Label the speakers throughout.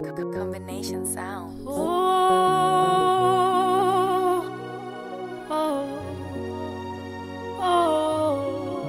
Speaker 1: Combination sound.
Speaker 2: Oh, oh, oh.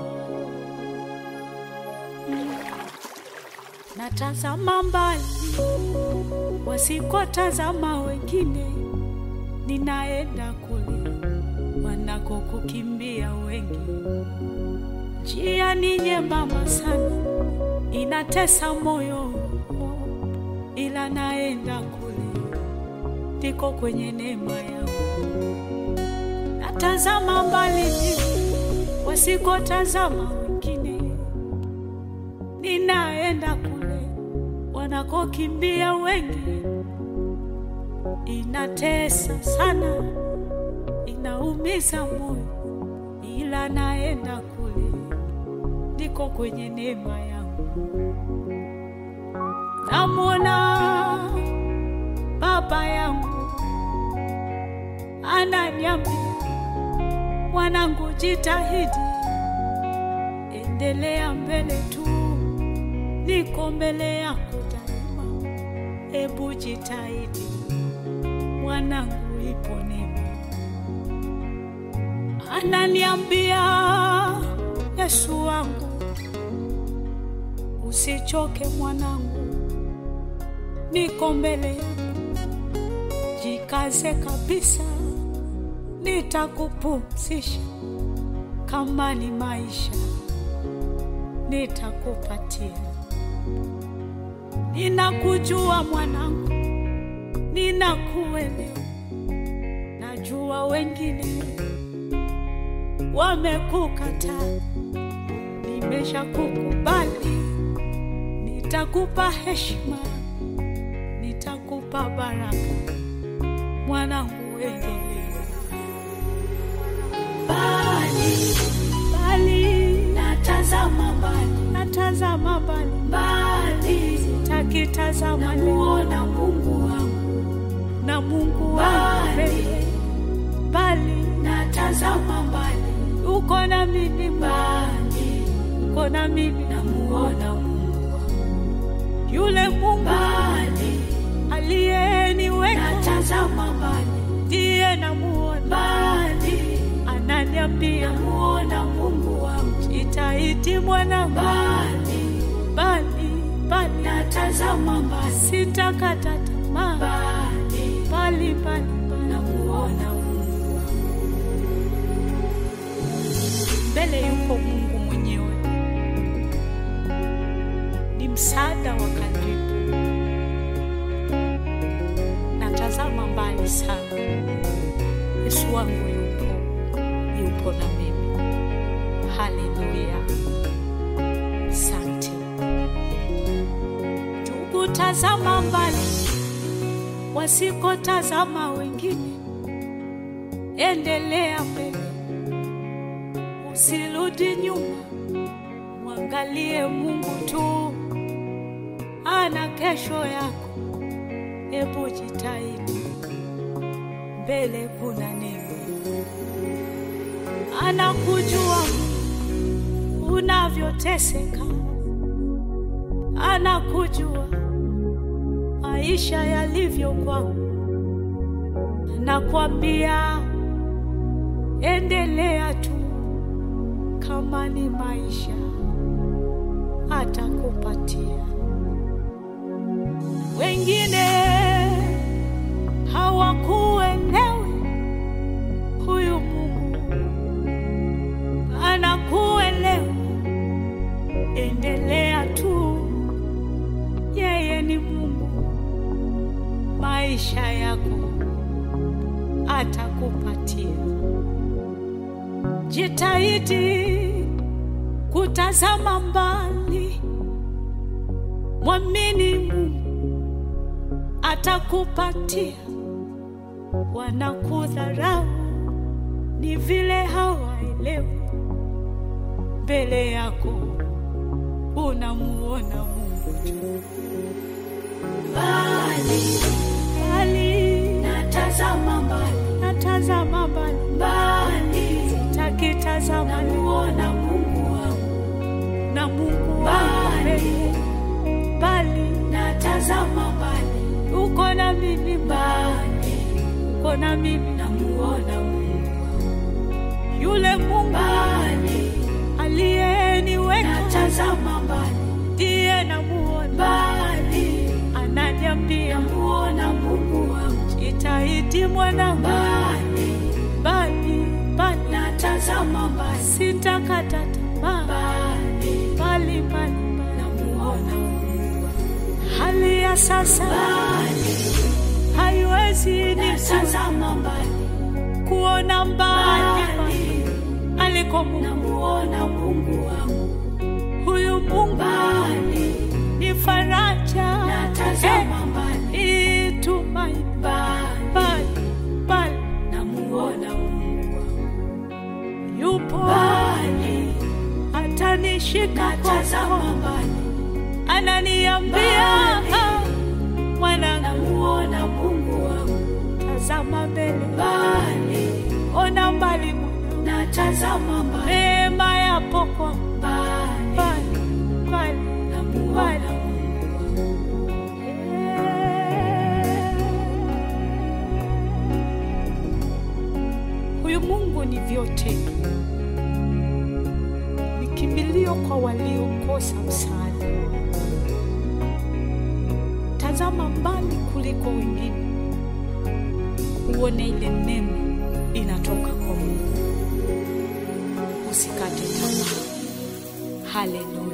Speaker 2: Natazama mbali wasikotazama wengine, ninaenda kule wanakokukimbia wengi. Njia ni nyembamba sana, inatesa moyo, ila naenda kule ndiko kwenye neema yangu. Natazama mbali wasikotazama wengine, ninaenda kule wanakokimbia wengi. Inatesa sana, inaumiza moyo, ila naenda kule ndiko kwenye neema yangu. Namwona baba yangu ananiambia, mwanangu, jitahidi, endelea mbele tu, niko mbele yako daima. Ebu jitahidi mwanangu, ipo neema. Ananiambia, Yesu wangu, usichoke mwanangu, niko mbele yako jikaze kabisa, nitakupumzisha. Kama ni maisha, nitakupatia. Ninakujua mwanangu, ninakuelewa. Najua wengine wamekukataa, nimeshakukubali. Nitakupa heshima, nitakupa baraka mwanangu, endelea. Bali bali, natazama mbali, natazama mbali mbali, sitakitazama namuona Mungu wangu na Mungu wangu mbele. Bali natazama mbali, uko na mimi mbali, uko na mimi namuona Mungu wangu, yule Mungu mbali aliyeniweka natazama mbali, ndiye namuona mbali, ananiambia namuona Mungu wangu, jitahidi mwana mbali, mbali, mbali, natazama mbali, sitakata tamaa mbali, mbali, mbali, mbali, namuona Mungu wangu, mbele yuko Mungu mwenyewe, ni msaada wa karibu natazama mbali sana. Yesu wangu yupo, yupo na mimi. Haleluya, asante ndugu. Tazama mbali, wasikotazama wengine, endelea mbele, usirudi nyuma, mwangalie Mungu tu, ana kesho yako. Hebu jitahidi, mbele kuna neema. Anakujua unavyoteseka, anakujua maisha yalivyo kwako. Anakwambia endelea tu, kama ni maisha atakupatia. Wengine hawakuelewi, huyu Mungu anakuelewa. Endelea tu, yeye ni Mungu, maisha yako atakupatia. Jitahidi kutazama mbali, mwamini Mungu atakupatia. Wanakudharau ni vile hawaelewi, mbele yako unamuona Mungu tu. Mbali mbali, natazama mbali, natazama mbali mbali, sitakitazama, namuona Mungu wangu na Mungu wangu mbali, bali natazama mbali uko na mimi mbali, uko na mimi namuona Mungu, yule Mungu
Speaker 1: mbali,
Speaker 2: aliyeniweka
Speaker 1: natazama mbali,
Speaker 2: ndiye namuona,
Speaker 1: mbali,
Speaker 2: ananiambia
Speaker 1: namuona Mungu wangu,
Speaker 2: jitahidi mwanangu,
Speaker 1: mbali,
Speaker 2: bali bali
Speaker 1: natazama mbali,
Speaker 2: sitakata tamaa,
Speaker 1: mbali,
Speaker 2: bali bali
Speaker 1: namuona Mungu wangu,
Speaker 2: hali ya sasa
Speaker 1: mbali,
Speaker 2: haiwezi ni
Speaker 1: natazama mbali,
Speaker 2: kuona mbali
Speaker 1: mbali,
Speaker 2: aliko Mungu.
Speaker 1: namuona Mungu wangu,
Speaker 2: Huyu Mungu
Speaker 1: mbali,
Speaker 2: ni faraja,
Speaker 1: natazama mbali,
Speaker 2: eh, tumaini
Speaker 1: mbali,
Speaker 2: bali bali
Speaker 1: namuona Mungu wangu,
Speaker 2: yupo
Speaker 1: mbali,
Speaker 2: atanishika
Speaker 1: natazama
Speaker 2: mkono,
Speaker 1: mbali,
Speaker 2: ananiambia
Speaker 1: Mbali.
Speaker 2: "Ah, mwanangu,
Speaker 1: namuona Mungu wangu,
Speaker 2: tazama mbele,
Speaker 1: mbali,
Speaker 2: ona mbali mwanangu,
Speaker 1: natazama mbali,
Speaker 2: neema yapo kwa
Speaker 1: mbali,
Speaker 2: mbali mbali
Speaker 1: namuona Mungu wangu,
Speaker 2: Huyu Mungu ni vyote, ni kimbilio kwa waliokosa msaada. Tazama mbali kuliko wengine, uone ile neema inatoka kwa Mungu. Usikate tamaa. Haleluya.